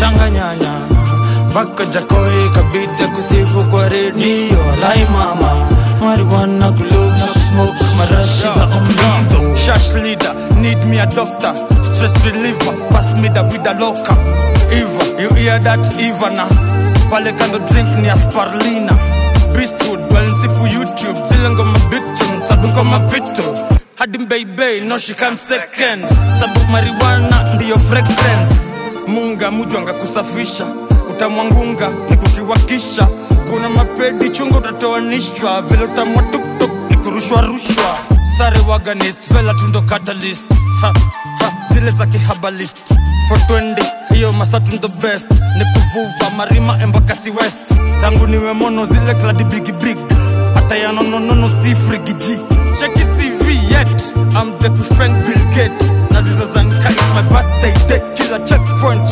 shanga nyanya mpaka jakoi kabida kusifu kwa redio alai mama marijuana kulub na kusmoke marashi za ombido Shash leader, need me a doctor. Stress reliever, pass me the with the locker. Eva, you hear that Eva now? Pale kando drink ni asparlina. Beastwood, well nsifu YouTube. Zile ngoma big tune, sabu ngoma vitu. Hadi baby, no she come second. Sabu marijuana ndiyo fragrance. Munga mujwanga kusafisha. Utamwangunga ni kukiwakisha. Kuna mapedi chungu utatoanishwa. Vile utamwa tuktuk ni kurushwa rushwa. Sare waganist, vela tundo catalyst. Ha, ha, zile za kihabalist. For 20, hiyo masatu ndo best. Ni kuvuva marima embakasi west. Tangu niwe mono zile kladi bigi big. Hata ya nono nono si frigiji. Check his CV yet. I'm the kushpeng Bill Gates. Na zizo zanka is my birthday date. Kila checkpoint